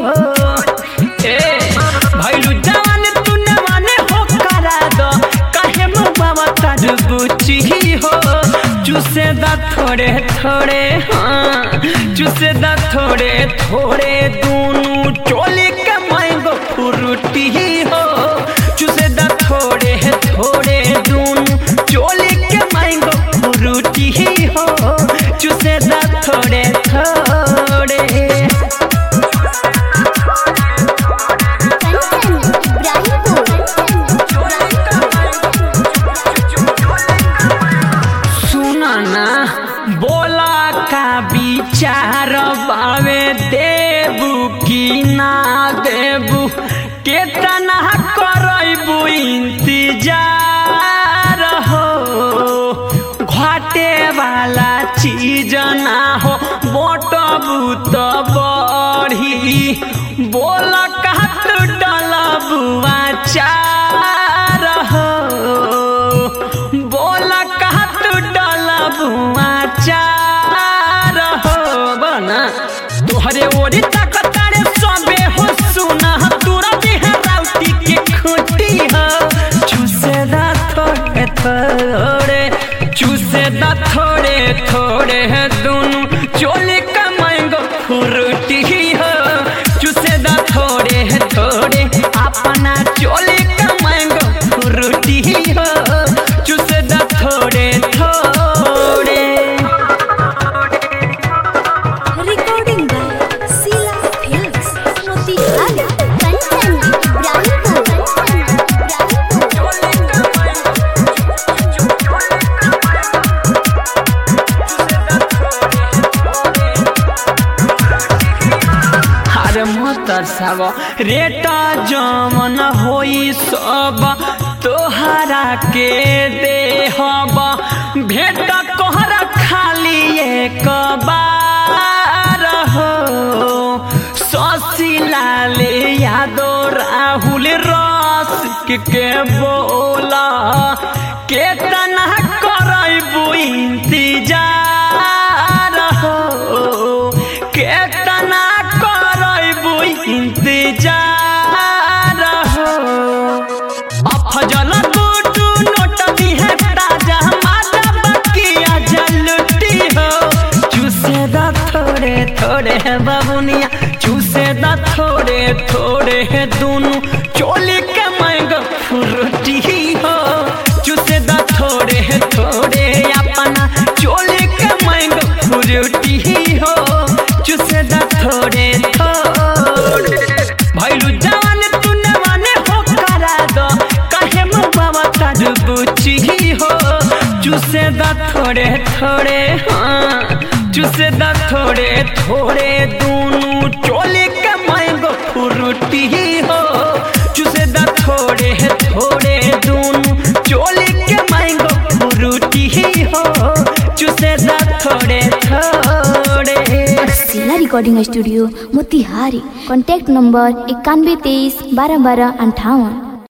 ए भैलू जवान तूने माने हो करा दो काहे मुबावा तार बुची हो चूसे दा थोड़े थोड़े हाँ चूसे दा थोड़े थोड़े दूनु चोली के मांगो फुरुटी हो चूसे दा थोड़े थोड़े दूनु चोली के मांगो फुरुटी हो चूसे दा थोड़े थोड़े कंचन इब्राहिमपुर सुना ना बोला का विचार बावे देबू की ना देबू केतना करबू इंतजार हो घाटे वाला चीज ना हो बोटबू तो बढ़ी बोल कहत डलबुआ चार हो बोल कहत डलबुआ चार हो बना तोहरे ओरी ताकतारे सबे हो सुना तोरा बिहराउटी के खूटी हो चूसे दा थोड़े थोड़े चूसे दा थोड़े थोड़े दुनु चोली का मैंगो फ्रूटी हो चूसे दा थोड़े थोड़े अपना चोली का मैंगो फ्रूटी हो चूसे दा थोड़े थोड़े recording by Sheela films Motihari Kanchan Ibrahimpur हर मोतर सब रेटा जमन होई सब तोहरा के देहब भेट कोहरा खाली एक बार हो शशि लाल यादव राहुल रस के बोला केतना करबू इंतजार हो केतना करबू इंतजार हो अफजल गुडू नोट दिहे ताजा माजा बकिया जलुटी हो चूसे दा थोड़े थोड़े बाबुनिया चूसे दा थोड़े थोड़े दुनु चोली के मैंगो फ्रूटी हो चूसे दा थोड़े थोड़े अपना चोली के मैंगो फ्रूटी हो चूसे दा थोड़े थोड़े भैलू जवान तूने माने हो करा दो काहे मुबावा तार बुची हो चूसे दा थोड़े थोड़े हाँ चूसे दा थोड़े थोड़े दूनु चोली के मैंगो फ्रूटी हो चूसे दा थोड़े थोड़े दूनु चोली के मैंगो फ्रूटी हो चूसे दा थोड़े थोड़े Sheela recording studio Motihari contact number इक्यानवे तेईस बारह बारह अंठावन